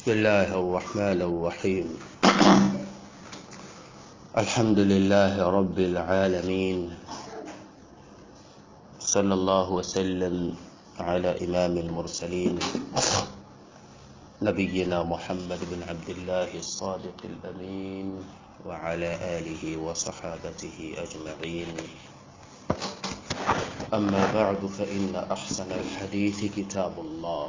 بسم الله الرحمن الرحيم الحمد لله رب العالمين صلى الله وسلم على إمام المرسلين نبينا محمد بن عبد الله الصادق الأمين وعلى آله وصحابته أجمعين أما بعد فإن أحسن الحديث كتاب الله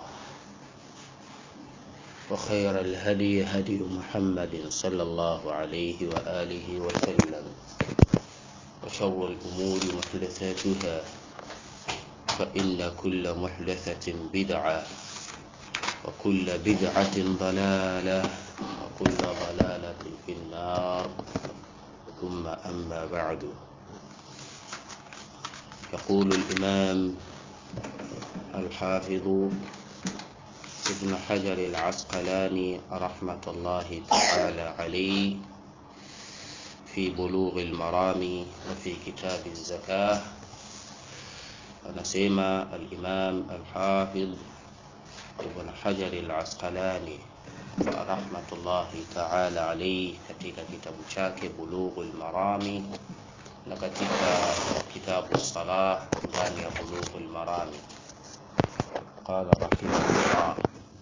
وخير الهدي هدي محمد صلى الله عليه وآله وسلم وشر الأمور محدثاتها فإن كل محدثة بدعة وكل بدعة ضلالة وكل ضلالة في النار ثم أما بعد يقول الإمام الحافظ ابن حجر العسقلاني رحمة الله تعالى عليه في بلوغ المرام وفي كتاب الزكاة anasema al-Imam al-Hafidh Ibn Hajar al-Asqalani rahmatullahi ta'ala alayhi katika kitabu chake Bulughul Marami na katika kitabu Salah ndani ya Bulughul Marami qala rahimahullah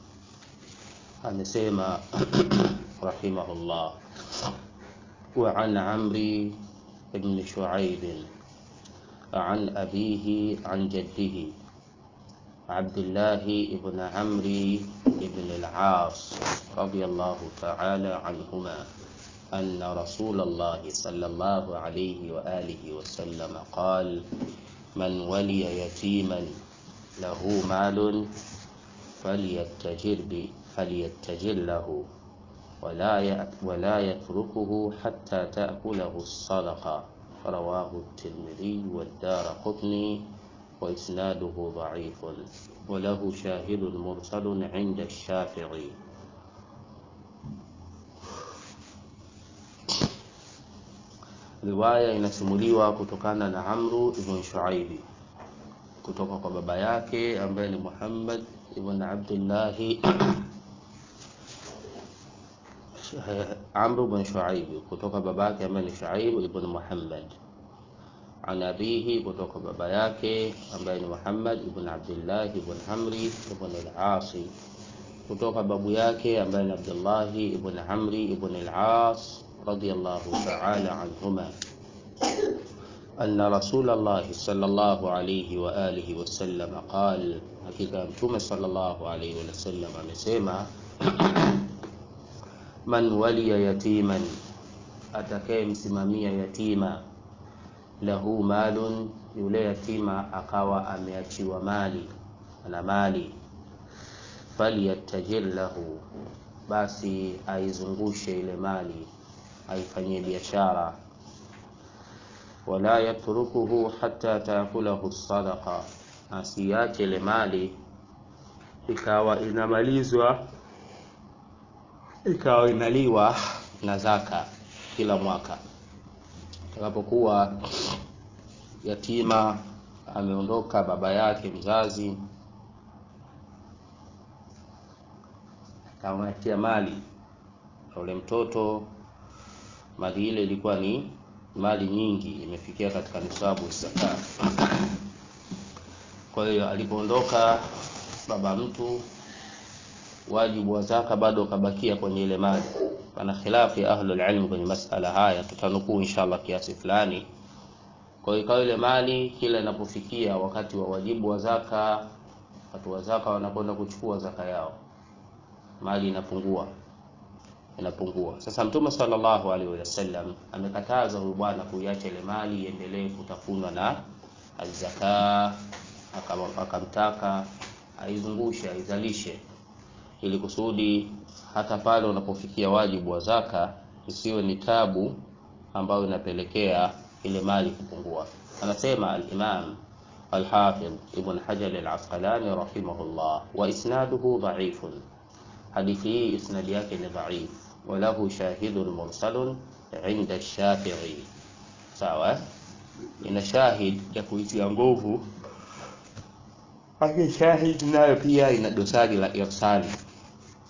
amesema rahimahullah wa an Amri ibn Shu'aib عن أبيه عن جده عبد الله بن عمرو بن العاص رضي الله تعالى عنهما أن رسول الله صلى الله عليه وآله وسلم قال من ولي يتيما له مال فليتجر فليتجر له ولا ولا يتركه حتى تأكله الصدقة رواه الترمذي والدار قطني وإسناده ضعيف وله شاهد مرسل عند الشافعي riwaya inasimuliwa kutokana na Amru ibn Shuaibi kutoka kwa baba yake ambaye ni Muhammad ibn Abdullah Amr ibn Shuaib kutoka baba yake ambaye ni Shuaib ibn Muhammad an abihi kutoka baba yake ambaye ni Muhammad ibn Abdullah ibn Amri ibn al-As kutoka babu yake ambaye ni Abdullah ibn Amri ibn al-As radiyallahu ta'ala anhuma أن رسول الله صلى الله عليه وآله وسلم قال حقيقة متوم صلى الله عليه وسلم amesema man waliya yatiman, atakayemsimamia yatima, lahu malun, yule yatima akawa ameachiwa mali, ana mali, falyattajir lahu, basi aizungushe ile mali, aifanyie biashara. Wala yatrukuhu hatta taakulahu sadaqa, asiache ile mali ikawa inamalizwa ikawa inaliwa na zaka kila mwaka. Atakapokuwa yatima ameondoka baba yake mzazi, akamwachia mali na ule mtoto, mali ile ilikuwa ni mali nyingi, imefikia katika nisabu zaka. Kwa hiyo alipoondoka baba mtu wajibu wa zaka bado ukabakia kwenye ile mali. Pana khilafu ya ahlul ilm kwenye masala haya, tutanukuu inshallah kiasi fulani. Kwa hiyo ikawa ile mali kila inapofikia wakati wa wajibu wa zaka, watu wa zaka wanakwenda kuchukua zaka yao, mali inapungua inapungua. Sasa Mtume sallallahu alaihi wasallam amekataza huyu bwana kuiacha ile mali iendelee kutafunwa na azaka, akamtaka aizungushe, aizalishe ili kusudi hata pale unapofikia wajibu wa zaka isiwe ni tabu ambayo inapelekea ile mali kupungua. Anasema al-Imam al-Hafidh Ibn Hajar al-Asqalani rahimahullah, wa isnaduhu dha'ifun, hadithi hii isnadi yake ni dhaif, wa lahu shahidun mursalun inda Shafi'i. Sawa, ina shahid ya kuitia nguvu Lakini shahid nayo pia ina dosari la irsali,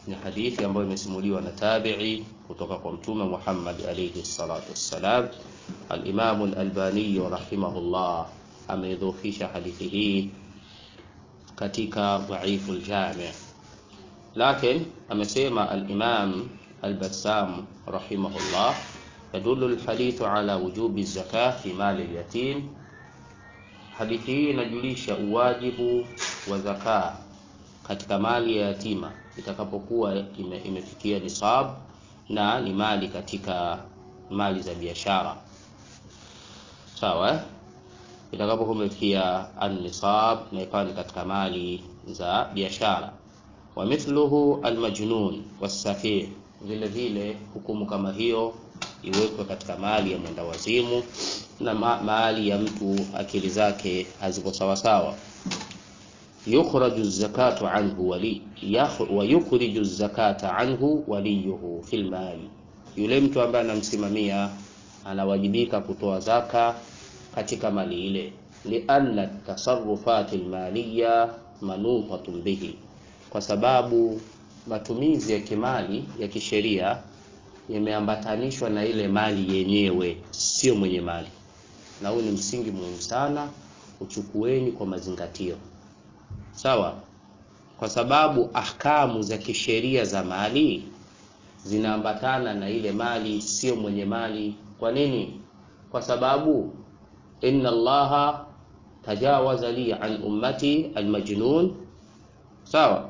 ni hadithi ambayo imesimuliwa na tabi'i kutoka kwa mtume Muhammad alayhi salatu wassalam. Al-Imam al-Albani rahimahullah ameidhofisha hadithi hii katika dhaifu al-Jami' lakin amesema al-Imam al-Bassam rahimahullah yadullu al-hadithu ala wujubi zakah fi mali al-yatim hadithi hii inajulisha uwajibu wa zaka katika mali ya yatima itakapokuwa ime, imefikia nisab na ni mali katika mali za biashara sawa itakapokuwa imefikia an-nisab na ikawa ni katika mali za biashara wa mithluhu almajnun wasafih vile vile hukumu kama hiyo iwekwe katika mali ya mwenda wazimu na ma mali ya mtu akili zake haziko sawa sawa yukhraju zakatu anhu wali wa yukhriju zakata anhu waliyuhu fil mali yule mtu ambaye anamsimamia anawajibika kutoa zaka katika mali ile lianna tasarrufat almaliya manutatun bihi kwa sababu matumizi ya kimali ya kisheria yameambatanishwa na ile mali yenyewe, sio mwenye mali. Na huu ni msingi muhimu sana, uchukueni kwa mazingatio, sawa? Kwa sababu ahkamu za kisheria za mali zinaambatana na ile mali, sio mwenye mali. Kwa nini? Kwa sababu inna Allaha tajawaza li an ummati almajnun, sawa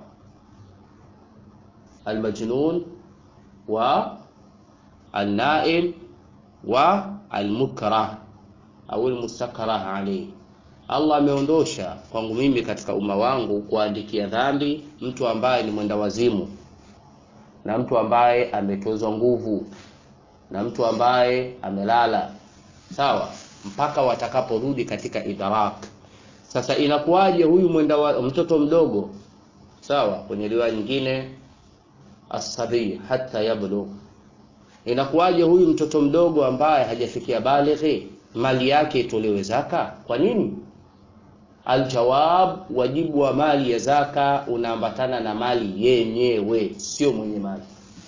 almajnun wa alnaim wa almukrah au almustakrah alayhi. Allah ameondosha kwangu mimi katika umma wangu kuandikia dhambi mtu ambaye ni mwenda wazimu na mtu ambaye ametozwa nguvu na mtu ambaye amelala, sawa, mpaka watakaporudi katika idrak. Sasa inakuwaje huyu mwenda wa, mtoto mdogo, sawa, kwenye riwaya nyingine asabi hata yablugh. Inakuwaje huyu mtoto mdogo ambaye hajafikia balighi mali yake itolewe zaka? Kwa nini? Aljawab, wajibu wa mali ya zaka unaambatana na mali yenyewe, sio mwenye mali.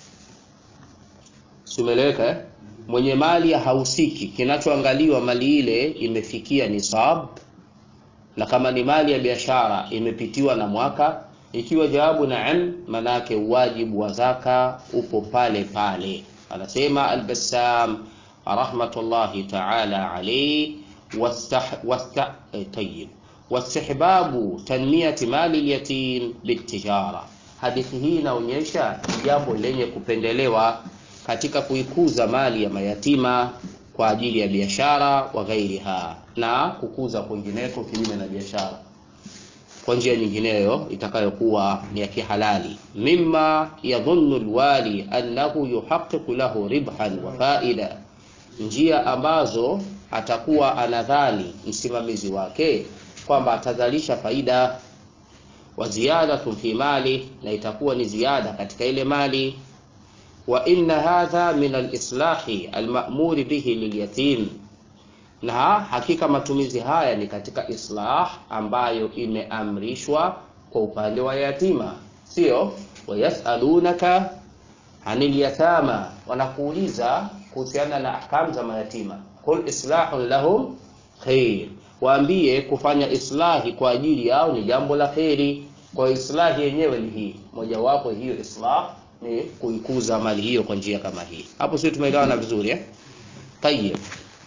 Simeleweka eh? Mwenye mali hahusiki, kinachoangaliwa mali ile imefikia nisab, na kama ni mali ya biashara imepitiwa na mwaka ikiwa jawabu naam, manake wajibu wa zaka upo pale pale. Anasema Al-Bassam rahmatullahi ta'ala alayhi wasta tayyib wastihbabu tanmiyati mali al-yatim bitijara. Hadithi hii inaonyesha jambo lenye kupendelewa katika kuikuza mali ya mayatima kwa ajili ya biashara wa ghairiha, na kukuza kwingineko kinyume na biashara kwa njia nyingineyo itakayokuwa ni ya kihalali, mimma yadhunnu alwali annahu yuhaqqiqu lahu ribhan wa faida, njia ambazo atakuwa anadhani msimamizi wake kwamba atazalisha faida, wa ziyadatun fi mali, na itakuwa ni ziada katika ile mali, wa inna hadha min alislahi almamuri bihi lilyatim na hakika matumizi haya ni katika islah ambayo imeamrishwa kwa upande wa yatima, sio wayasalunaka anil yatama, wanakuuliza kuhusiana na ahkamu za mayatima. Qul islahun lahum khair, waambie kufanya islahi kwa ajili yao ni jambo la kheri. Kwa islahi yenyewe ni hii, mojawapo hiyo islah ni kuikuza mali hiyo kwa njia kama hii. Hapo sio tumeelewana vizuri eh? Tayyib.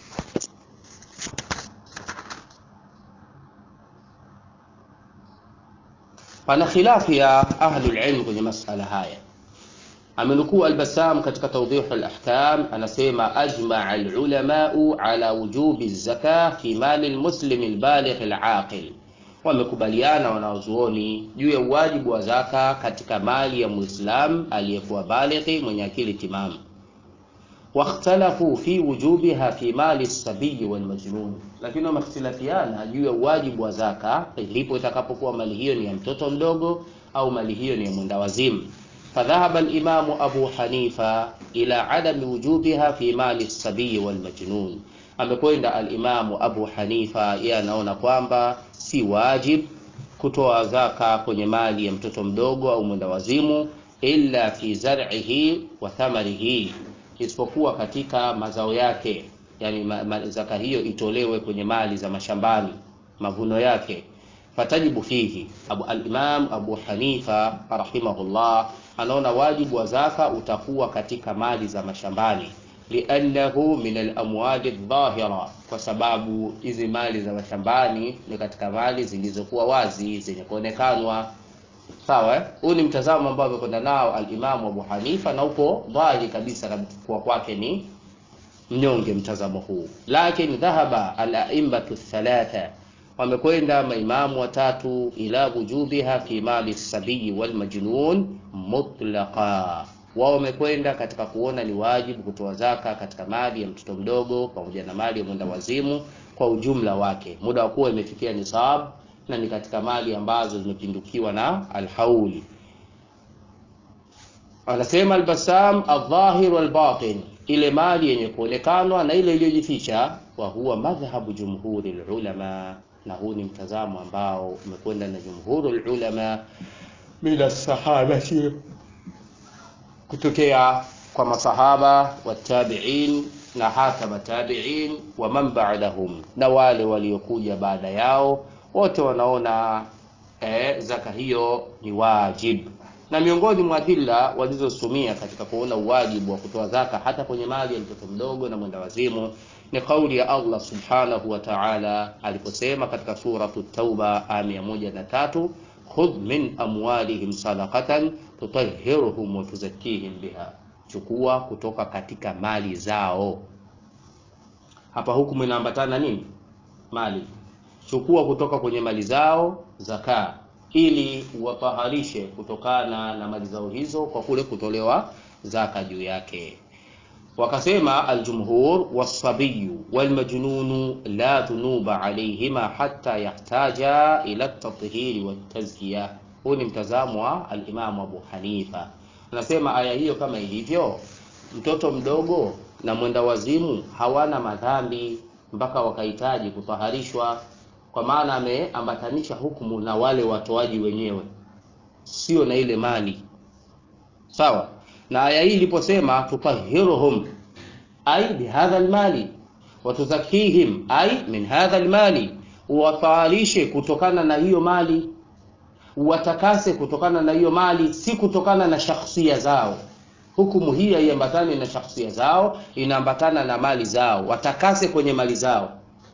Pana khilafu ya ahlul ilm kwenye masala haya. Amenukuu Al-Bassam katika Tawdih al-Ahkam, anasema ajmaa al-ulamau ala wujubi zaka fi mali al-muslim al-baligh al-aqil, wamekubaliana wanaozuoni juu ya uwajibu wa zaka katika mali ya Muislam aliyekuwa balighi mwenye akili timamu. Wakhtalafu fi wujubiha fi mali sabiyi wal majnun, lakini wamehtilafiana juu ya uwajibu wa zaka ilipo itakapokuwa mali hiyo ni ya mtoto mdogo au mali hiyo ni ya mwenda wazimu. Fadhahaba al-Imamu Abu Hanifa ila adami wujubiha fi mali sabiyi wal majnun, amekwenda al-Imamu Abu Hanifa, yeye anaona kwamba si wajib kutoa zaka kwenye mali ya mtoto mdogo au mwenda wazimu illa fi zar'ihi wa thamarihi, isipokuwa katika mazao yake, yani ma, ma, zaka hiyo itolewe kwenye mali za mashambani, mavuno yake. Fatajibu fihi Abu al-Imam Abu Hanifa rahimahullah anaona wajibu wa zaka utakuwa katika mali za mashambani liannahu min alamwali dhahira, kwa sababu hizi mali za mashambani ni katika mali zilizokuwa wazi zenye kuonekanwa. Sawa, huu ni mtazamo ambao amekwenda nao alimamu Abu Hanifa na upo dhahiri kabisa na kuwa kwake ni mnyonge mtazamo huu, lakini dhahaba al-a'immatu thalatha, wamekwenda maimamu watatu ila wujubiha fi mali sabiyi wal majnun mutlaqa wao wamekwenda katika kuona ni wajibu kutoa zaka katika mali ya mtoto mdogo pamoja na mali ya mwenda wazimu kwa ujumla wake, muda wa kuwa imefikia nisab na ni katika mali ambazo zimepindukiwa na alhauli. Anasema Albasam, aldhahir walbatin, ile mali yenye kuonekanwa na ile iliyojificha. Wa huwa madhhabu jumhuri lulama, na huu ni mtazamo ambao umekwenda na jumhuru lulama min alsahabati kutokea kwa masahaba watabiin na hata matabiin wa man ba'dahum, na wale waliokuja baada yao wote wanaona eh, zaka hiyo ni wajib. Na miongoni mwa adilla walizosumia katika kuona uwajibu wa kutoa zaka hata kwenye mali ya mtoto mdogo na mwenda wazimu ni kauli ya Allah subhanahu wa ta'ala aliposema katika suratu Tauba aya mia moja na tatu khudh min amwalihim sadaqatan tutahhiruhum wa tuzakkihim biha, chukua kutoka katika mali zao. Hapa hukumu inaambatana nini? Mali. Chukua kutoka kwenye mali zao zaka, ili uwataharishe kutokana na mali zao hizo kwa kule kutolewa zaka juu yake. Wakasema aljumhur wasabiyu walmajnunu la dhunuba alayhima hatta yahtaja ila tathhiri watazkiya. Huu ni mtazamo wa alimamu Abu Hanifa, anasema aya hiyo kama ilivyo, mtoto mdogo na mwenda wazimu hawana madhambi mpaka wakahitaji kutaharishwa, kwa maana ameambatanisha hukumu na wale watoaji wenyewe, sio na ile mali. Sawa na aya hii iliposema tutahiruhum ay bihadha almali wa tuzakihim ay min hadha almali, uwataharishe kutokana na hiyo mali, uwatakase kutokana na hiyo mali, si kutokana na shakhsia zao. Hukumu hii haiambatani na shakhsia zao, inaambatana na mali zao. Watakase kwenye mali zao,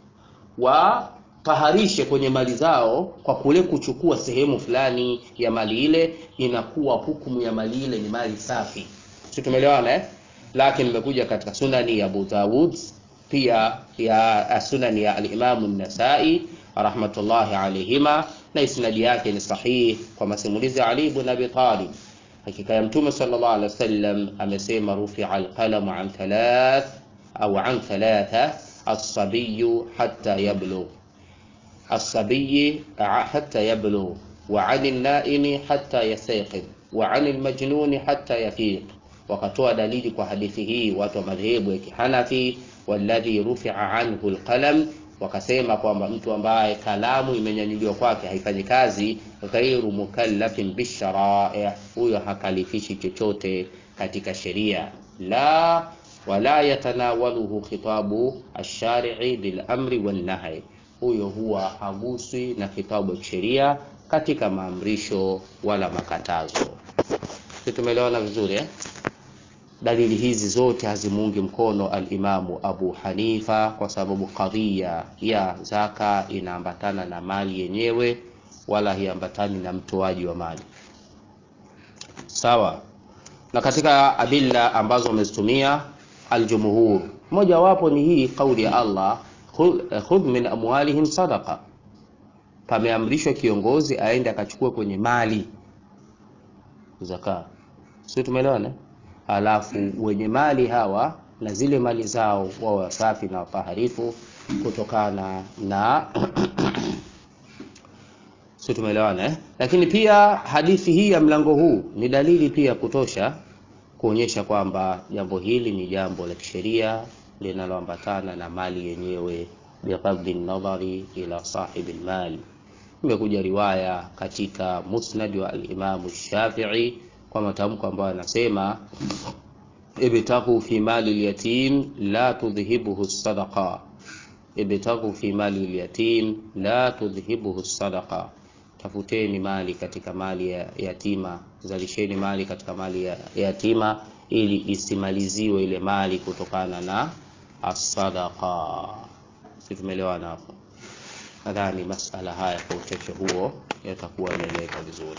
wataharishe kwenye mali zao kwa kule kuchukua sehemu fulani ya mali ile, inakuwa hukumu ya mali ile ni mali safi. Si tumeelewana eh? Lakini imekuja katika sunani ya Abu Dawud pia ya sunani ya al-Imam an-Nasa'i rahmatullahi alayhima, na isnadi yake ni sahihi kwa masimulizi ya Ali ibn Abi Talib. Hakika ya Mtume sallallahu alaihi wasallam amesema, rufi'a al-qalamu an thalath au an thalatha as-sabiyyu hatta yablugh as-sabiyyi hatta yablugh wa 'ani an-na'imi hatta yastayqidh wa 'ani al-majnuni hatta yafiq. Wakatoa dalili kwa hadithi hii watu wa madhehebu ya Kihanafi, walladhi rufi'a anhu al-qalam wakasema kwamba mtu ambaye kalamu imenyanyuliwa kwake haifanyi kazi, ghairu mukallafin bisharai, huyo hakalifishi chochote katika sheria. La wala yatanawaluhu khitabu ash-shari'i bil amri wan nahy, huyo huwa haguswi na khitabu ya sheria katika maamrisho wala makatazo. Tumeelewana vizuri eh? Dalili hizi zote hazimuungi mkono alimamu Abu Hanifa kwa sababu kadhia ya zaka inaambatana na mali yenyewe, wala hiambatani na mtoaji wa mali. Sawa. Na katika adilla ambazo wamezitumia aljumhur, moja wapo ni hii kauli ya Allah, khudh min amwalihim sadaqa. Pameamrishwa kiongozi aende akachukue kwenye mali zaka, sio? Tumeelewana? Halafu wenye mali hawa na zile mali zao wao wasafi na wafaharifu kutokana na sio, tumeelewana eh? Lakini pia hadithi hii ya mlango huu ni dalili pia kutosha kuonyesha kwamba jambo hili ni jambo la kisheria linaloambatana na mali yenyewe, bighadhi nadhari ila sahibi almal. Imekuja riwaya katika musnad wa al-Imam Shafi'i kwa matamko ambayo anasema ibtagu fi mali lyatim la tudhhibuhu sadaqa ibtagu fi mali lyatim la tudhhibuhu sadaqa tafuteni mali katika mali ya yatima zalisheni mali katika mali ya yatima ili isimaliziwe ile mali kutokana na asadaqa si tumeelewana hapo nadhani masala haya kwa uchache huo yatakuwa yameeleweka vizuri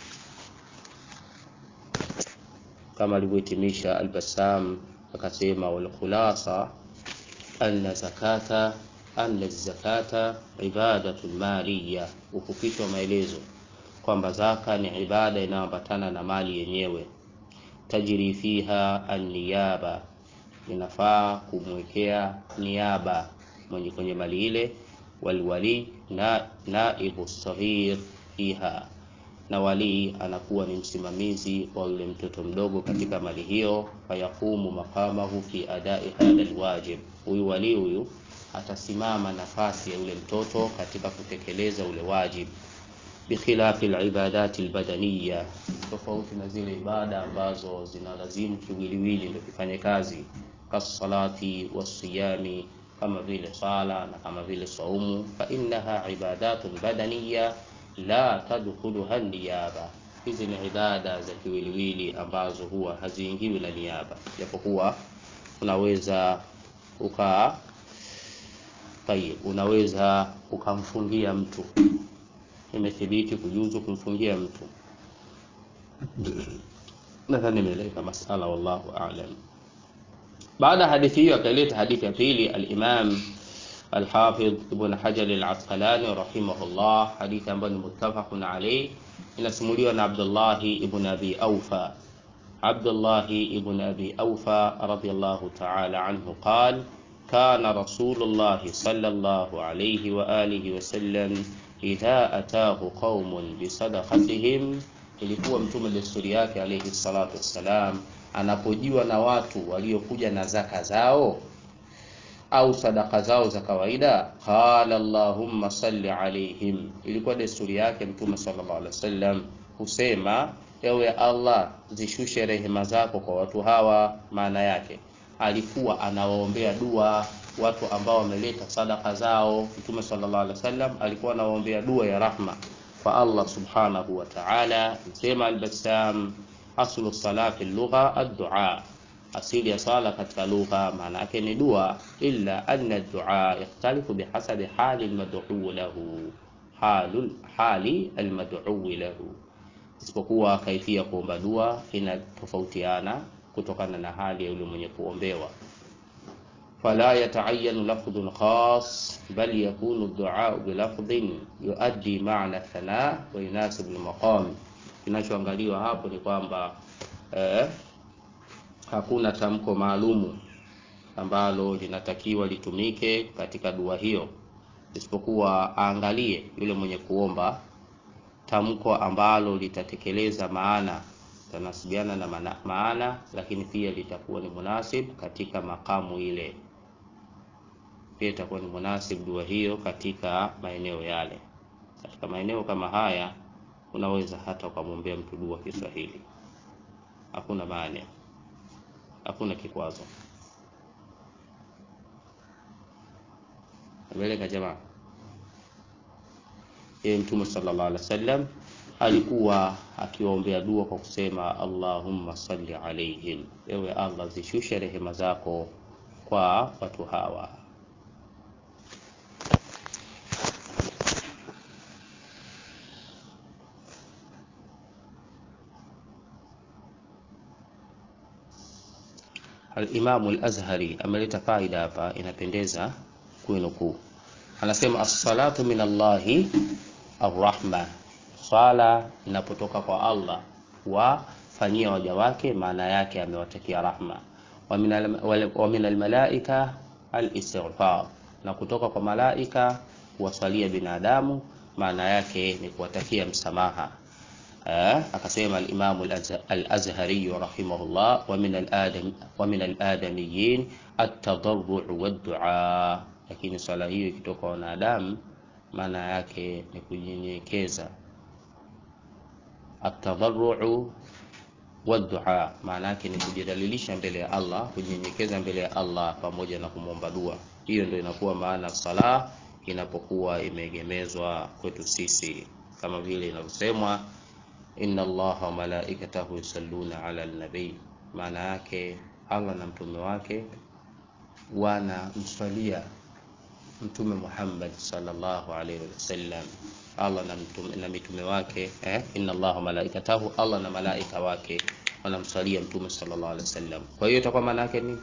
kama alivyohitimisha Al-Bassam akasema wal khulasa anna zakata anna zakata ibadatu maliya, ukupitwa maelezo kwamba zaka ni ibada inayoambatana na mali yenyewe. Tajri fiha an-niyaba, inafaa kumwekea niaba mwenye kwenye mali ile, walwali na naibu saghir fiha na walii anakuwa ni msimamizi wa yule mtoto mdogo katika mali hiyo, fayaqumu maqamahu fi adai hadha alwajib. Huyu walii huyu atasimama nafasi ya yule mtoto katika kutekeleza ule wajib, bikhilafi alibadati albadaniya, tofauti na zile ibada ambazo zinalazimu kiwiliwili ndio kifanye kazi, kasalati wasiyami, kama vile sala na kama vile saumu, fa innaha ibadatun badaniya la tadkhuluha niyaba. Hizi ni ibada za kiwiliwili ambazo huwa haziingiwi na niaba, japokuwa unaweza uka tayib, unaweza ukamfungia mtu, imethibiti kujuzu kumfungia mtu. Nadhani nimeeleza masala, wallahu a'lam. Baada ya hadithi hiyo akaleta hadithi ya pili al-Imam Alhafidh Ibn Hajar Al-Asqalani rahimahullah, hadithi ambayo ni muttafaqun alayh, inasimuliwa na Abdullahi ibn Abi Aufa. Abdullahi ibn Abi Aufa radiyallahu ta'ala anhu qal kana Rasulullah sallallahu alayhi wa alihi wa sallam idha ataahu qaumun bisadaqatihim, ilikuwa mtume desturi yake alayhi salatu wassalam, anapojiwa na watu waliokuja na zaka zao au sadaka zao za kawaida, qala allahumma salli alaihim. Ilikuwa desturi yake Mtume sallallahu alaihi wasallam husema, ewe Allah, zishushe rehema zako kwa watu hawa. Maana yake alikuwa anawaombea dua watu ambao wameleta sadaka zao. Mtume sallallahu alaihi wasallam alikuwa anawaombea dua ya rahma kwa Allah subhanahu wa ta'ala. Msema Al-Bassam, aslu salati lugha ad-du'a asili ya sala katika lugha maana yake ni dua, illa anna dua yakhtalifu bihasabi hali almad'u lahu, halul hali almad'u lahu, isipokuwa kaifia kuomba dua inatofautiana kutokana na hali ya yule mwenye kuombewa. Fala yataayanu lafdhun khas bal yakunu du'a bilafdhin yuaddi ma'na thana wa yunasib almaqam. Kinachoangaliwa hapo ni kwamba eh, hakuna tamko maalumu ambalo linatakiwa litumike katika dua hiyo, isipokuwa aangalie yule mwenye kuomba tamko ambalo litatekeleza maana, tanasibiana na maana, maana lakini pia litakuwa ni munasib katika makamu ile, pia itakuwa ni munasib dua hiyo katika maeneo yale. Katika maeneo kama haya unaweza hata ukamwombea mtu dua Kiswahili, hakuna maana hakuna kikwazo. Ameleka jamaa. Yeye Mtume sallallahu alaihi wasallam alikuwa akiwaombea dua kwa kusema Allahumma salli alaihim, ewe Allah zishushe rehema zako kwa watu hawa. Al-Imamu Al-Azhari ameleta faida hapa, inapendeza kuinukuu. Anasema as-salatu min Allahi ar-rahma, swala inapotoka kwa Allah wafanyia waja wake, maana yake amewatakia rahma. Wa min al-malaika al-istighfar, na kutoka kwa malaika kuwasalia binadamu, maana yake ni kuwatakia msamaha. Eh, akasema al-Imam al-Azhari rahimahullah, wa min al-adam wa min al-adamiyyin at-tadarru' wad-du'a, lakini swala hiyo ikitoka wanadamu maana yake ni kunyenyekeza. At-tadarru' wadua, maana yake ni kujidhalilisha mbele ya Allah, kunyenyekeza mbele ya Allah pamoja na kumwomba dua. Hiyo ndio inakuwa maana sala inapokuwa imeegemezwa kwetu sisi, kama vile inavyosemwa inna Allaha wa malaikatahu yusalluna ala nabii, maana yake Allah na mtume wake wanamswalia Mtume Muhammad sallallahu alaihi wasallam. Allah na mtume, na mitume wake eh, inna Allaha malaikatahu, Allah na malaika wake wanamswalia Mtume sallallahu alaihi wasallam. Kwa hiyo itakuwa maana yake ni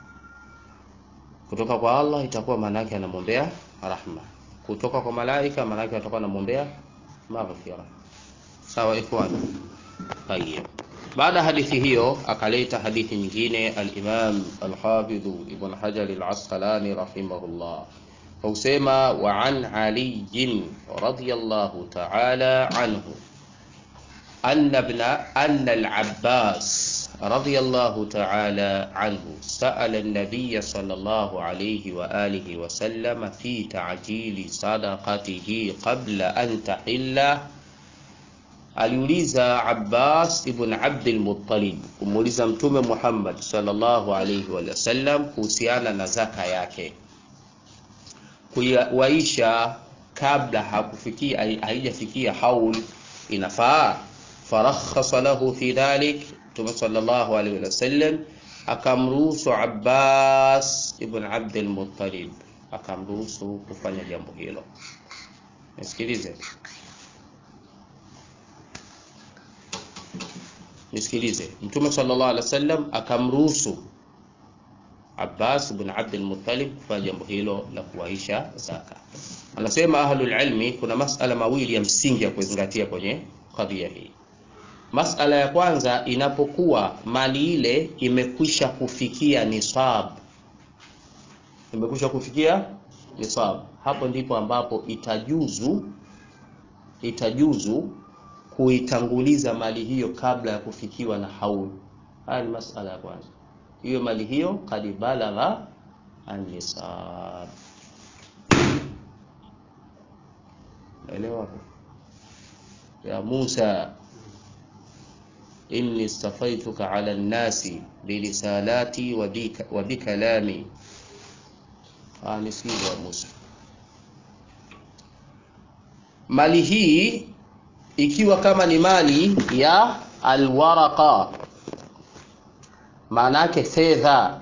kutoka kwa Allah, itakuwa maana yake anamwombea rahma. Kutoka kwa malaika, maana yake atakuwa anamwombea maghfira. Sawa ikhwan? Tayyib. Baada hadithi hiyo akaleta hadithi nyingine al-Imam al-Hafidh Ibn Hajar al-Asqalani rahimahullah fausema wa an Ali radhiyallahu ta'ala anhu anna ibn anna al-Abbas radhiyallahu ta'ala anhu sa'ala an-nabiy sallallahu alayhi wa alihi wa sallam fi ta'jili sadaqatihi qabla an tahilla aliuliza Abbas ibn Abdul Muttalib kumuuliza Mtume Muhammad sallallahu alayhi wa sallam kuhusiana na zaka yake kuiwaisha kabla hakufikia haijafikia haul inafaa. Farakhasa lahu fi dhalik, Mtume sallallahu alayhi wa sallam akamruhusu Abbas ibn Abdul Muttalib akamruhusu kufanya jambo hilo. Nisikilize. Nisikilize, Mtume sallallahu alaihi wasallam akamruhusu Abbas ibn Abdul Muttalib kufanya jambo hilo la kuwaisha zaka. Anasema ahlul ilmi, kuna masala mawili ya msingi ya kuzingatia kwenye kadhia hii. Masala ya kwanza, inapokuwa mali ile imekwisha kufikia nisab, imekwisha kufikia nisab, hapo ndipo ambapo itajuzu itajuzu kuitanguliza mali hiyo kabla ya kufikiwa na haul. Haya ni masala ya kwanza. Hiyo mali hiyo kad balagha an-nisab. Elewa ya Musa, inni istafaituka ala nnasi bilisalati wa bikalami. Nisikize ya Musa, mali hii ikiwa kama ni mali ya alwaraqa, maana yake fedha.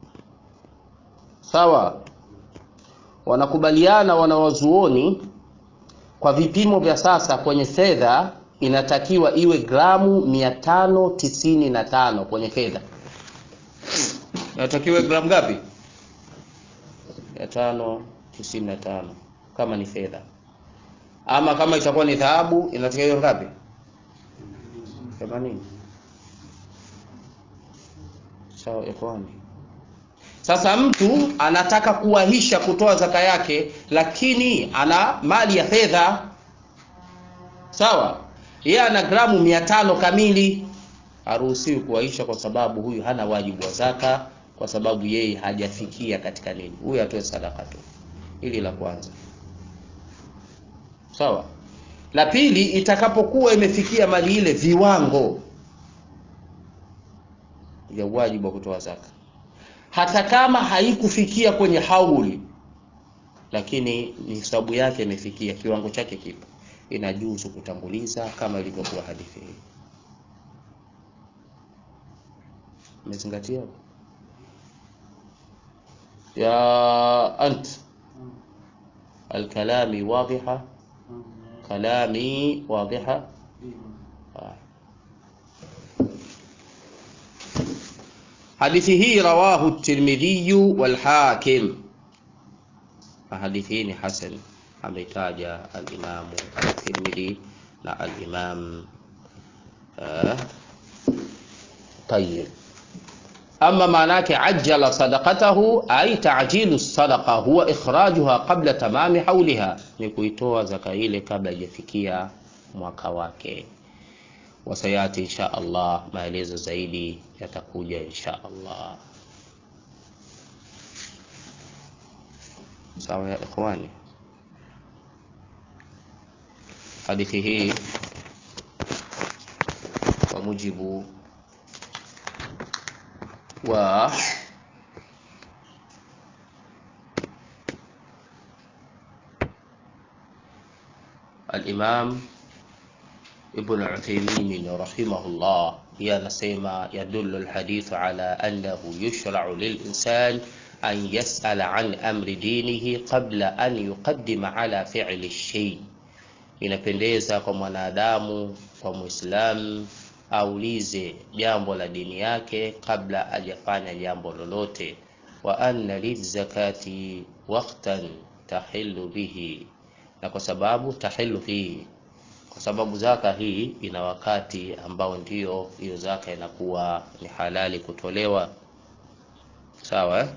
Sawa, wanakubaliana wanawazuoni kwa vipimo vya sasa kwenye fedha inatakiwa iwe gramu mia tano tisini na tano kwenye fedha inatakiwa gramu ngapi? mia tano tisini na tano kama ni fedha ama kama itakuwa ni dhahabu inatakiwa hiyo ngapi? 80. Sawa ikhwani. Sasa mtu anataka kuwahisha kutoa zaka yake, lakini ana mali ya fedha sawa, yeye ana gramu mia tano kamili, haruhusiwi kuwahisha kwa sababu huyu hana wajibu wa zaka, kwa sababu yeye hajafikia katika nini, huyu atoe sadaka tu. Hili la kwanza. Sawa. La pili, itakapokuwa imefikia mali ile viwango vya wajibu wa kutoa zaka, hata kama haikufikia kwenye hauli, lakini nisabu yake imefikia kiwango chake, kipo, inajuzu kutanguliza kama ilivyokuwa hadithi hii. Umezingatia ya ant alkalami wadhiha kalami wadhiha. Hadithi hii rawahu Tirmidhi wal Hakim, hadithi hii ni hasan, ametaja al-Imam at-Tirmidhi na al-Imam Tayyib. Ama maana yake ajjala sadaqatahu ay ta'jilu sadaqa huwa ikhrajuha qabla tamami hauliha, ni kuitoa zaka ile kabla haijafikia mwaka wake. Wasayati insha Allah, maelezo zaidi yatakuja insha Allah. Sawa ya ikhwani, hadithi hii kwa mujibu wa الإمام ابن عثيمين رحمه الله هي نسيما يدل الحديث على أنه يشرع للإنسان أن يسأل عن أمر دينه قبل أن يقدم على فعل الشيء inapendeza kwa mwanadamu kwa muislamu aulize jambo la dini yake kabla hajafanya jambo lolote wa anna lizakati waqtan tahillu bihi na kwa sababu tahillu hii kwa sababu zaka hii ina wakati ambao ndio hiyo zaka inakuwa ni halali kutolewa sawa eh?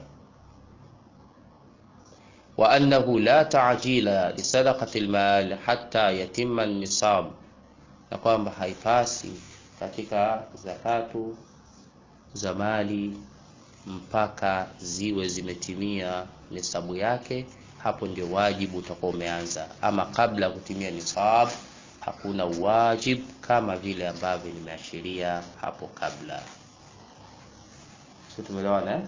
wa annahu la ta'jila li sadaqati almal hatta yatimma an-nisab na kwamba haipasi katika zakatu za mali mpaka ziwe zimetimia nisabu yake hapo ndio wajibu utakuwa umeanza ama kabla ya kutimia nisab hakuna wajib kama vile ambavyo nimeashiria hapo kabla sio tumeelewana eh?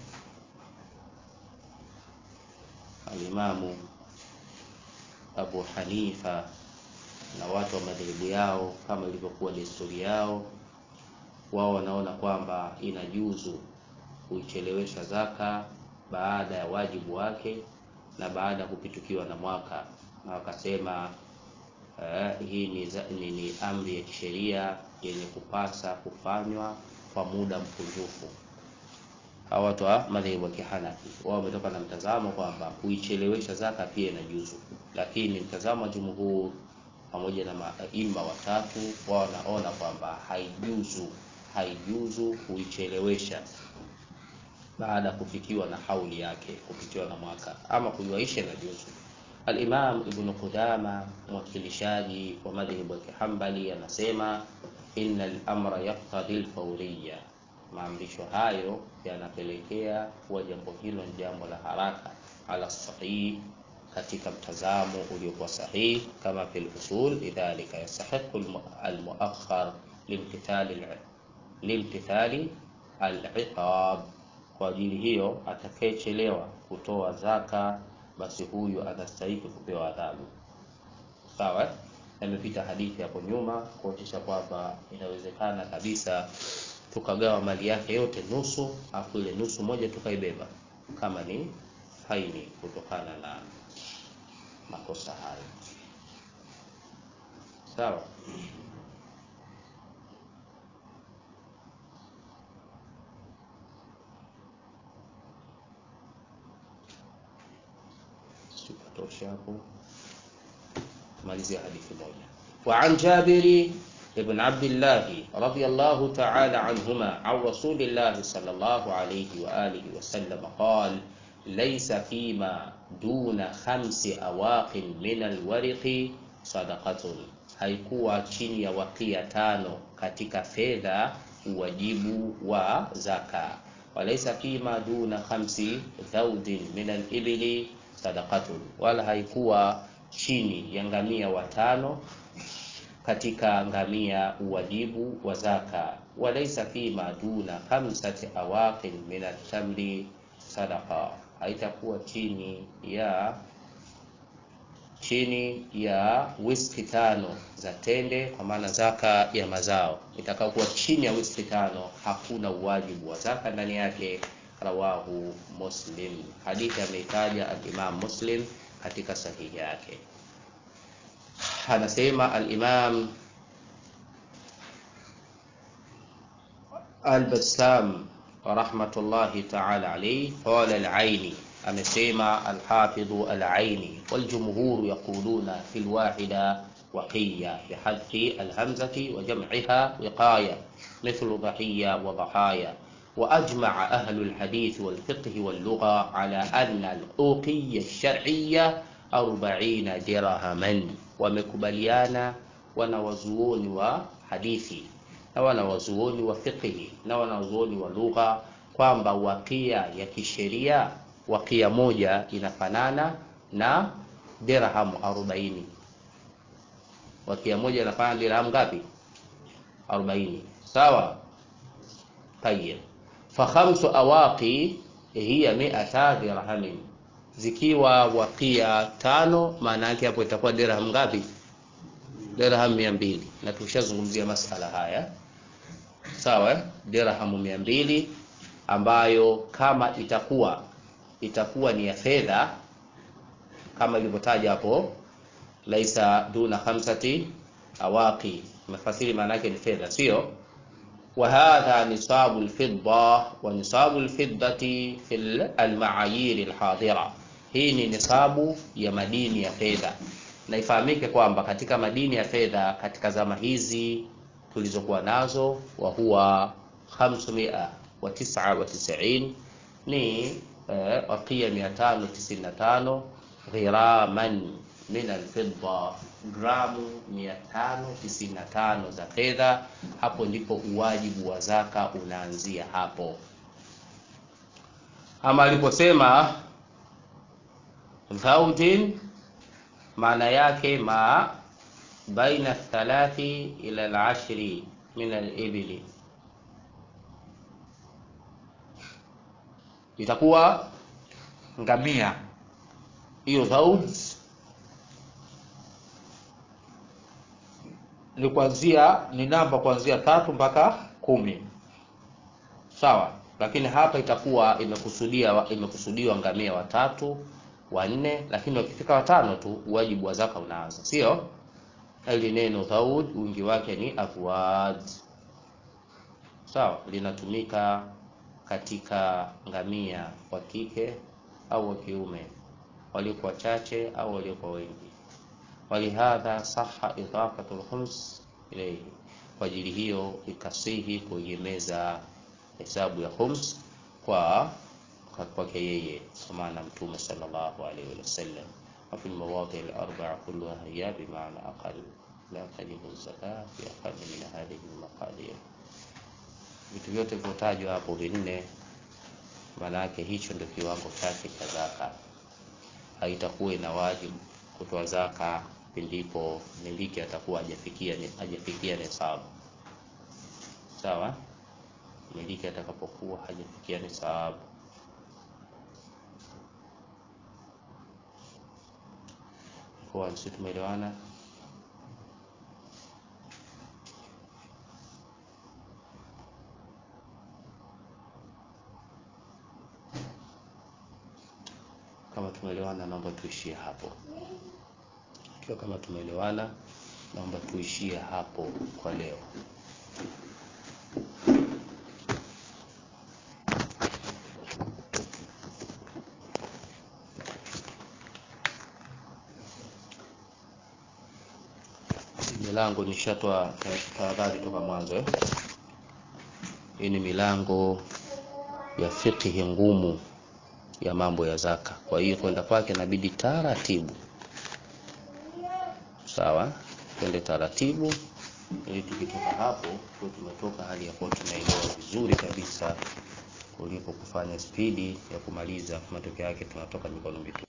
alimamu abu hanifa na watu wa madhehebu yao kama ilivyokuwa desturi yao wao wanaona kwamba inajuzu kuichelewesha zaka baada ya wajibu wake na baada ya kupitukiwa na mwaka na wakasema uh, hii ni, za- ni, ni amri ya kisheria yenye kupasa kufanywa kwa muda mkunjufu hawa watu wa madhehebu ya kihanafi wao wametoka na mtazamo kwamba kuichelewesha zaka pia inajuzu lakini mtazamo wa jumhur pamoja na maima watatu wao wanaona kwamba haijuzu haijuzu kuichelewesha baada ya kufikiwa na hauli yake kupitiwa na mwaka ama kuiwaisha na juzu Al-Imam Ibn Qudama mwakilishaji wa madhhabu ya Kihambali anasema innal amra yaqtadi al-fawriyya, maamrisho hayo yanapelekea kuwa jambo hilo ni jambo la haraka ala sahih, katika mtazamo uliokuwa sahihi kama fil usul, lidhalika yastahiqu al- al-muakhkhar limtithali al- limtithali al-iqab kwa ajili hiyo atakayechelewa kutoa zaka basi huyu anastahili kupewa adhabu sawa eh? yamepita hadithi hapo nyuma kuonyesha kwamba inawezekana kabisa tukagawa mali yake yote nusu afu ile nusu moja tukaibeba kama ni faini kutokana na makosa hayo sawa sikatosha hapo malizia hadithi moja وعن جابر بن عبد الله رضي الله تعالى عنهما عن رسول الله صلى الله عليه وآله وسلم قال ليس فيما دون خمس أواق من الورق صدقة haikuwa chini ya wakia tano katika fedha uwajibu wa zaka walaisa fima duna khamsi dhaudin min alibili sadaqatun wala haikuwa chini ya ngamia watano katika ngamia uwajibu wa zaka walaisa fima duna khamsati awaqin min altamri sadaqa haitakuwa chini ya chini ya wiski tano za tende kwa maana zaka ya mazao itakayokuwa chini ya wiski tano hakuna uwajibu wa zaka ndani yake rawahu muslim hadithi ameitaja alimam muslim katika sahihi yake anasema alimam البسام رحمة الله تعالى عليه قال العيني amesema alhafidhu alaini waljumhuru yaquluna fi lwahida waqiya bihadfi alhamzati wa jam'iha wiqaya mithlu dhahiya wa dhahaya وأجمع أهل الحديث والفقه واللغة على أن الأوقية الشرعية أربعين درهما ومكبليانا wanawazuoni wa hadithi na wanawazuoni wa fiqhi na wanawazuoni wa lugha kwamba wakia ya kisheria wakia moja inafanana na dirhamu 40 wakia moja inafanana na dirhamu ngapi 40 sawa tayeb fa khamsu awaqi hiya mi'ata dirhamin zikiwa wakia tano maana yake hapo itakuwa dirham ngapi dirham 200 na tushazungumzia masala haya sawa eh? dirhamu 200 ambayo kama itakuwa itakuwa ni ya fedha kama ilivyotaja hapo laisa duna khamsati awaqi mafasiri maana yake ni fedha sio وهذا نصاب الفضة ونصاب الفضة في المعايير الحاضرة hii ni nisabu ya madini ya fedha na ifahamike kwamba katika madini ya fedha katika zama hizi tulizokuwa nazo wa huwa 599 ni eh, wakia 595 ghiraman min alfidda gramu 595 za fedha hapo ndipo uwajibu wa zaka unaanzia hapo ama aliposema zaujin maana yake ma baina thalathi ila alashri min alibili itakuwa ngamia hiyo zauj ni kuanzia ni namba kuanzia tatu mpaka kumi sawa lakini hapa itakuwa imekusudia imekusudiwa ngamia watatu wanne lakini wakifika watano tu wajibu wa zaka unaanza sio hili neno thaud wingi wake ni afwad sawa linatumika katika ngamia wa kike au wa kiume waliokuwa wachache au waliokuwa wengi walihadha saha idafatu lkhums ilayhi kwa ajili hiyo ikasihi kuegemeza hesabu ya khums kwa kwake yeye samana mtume sallallahu alaihi wasallam وفي المواضع الأربعة كلها هي بمعنى أقل لا تجب الزكاة في أقل من هذه المقادير vitu vyote vilivyotajwa hapo vinne maana yake hicho ndio kiwango chake cha zaka haitakuwa ina wajibu kutoa zaka pindipo miliki atakuwa hajafikia hajafikia nisabu sawa miliki atakapokuwa hajafikia nisabu kwa sisi tumeelewana kama tumeelewana naomba tuishie hapo ikiwa kama tumeelewana naomba tuishie hapo kwa leo milango nishatoa tahadhari toka mwanzo eh? hii ni milango ya fiqhi ngumu ya mambo ya zaka kwa hiyo kwenda kwake inabidi taratibu sawa twende taratibu ili tukitoka hapo tuwe tumetoka hali ya kuwa tunaelewa vizuri kabisa kuliko kufanya spidi ya kumaliza matokeo yake tunatoka mikono mitupu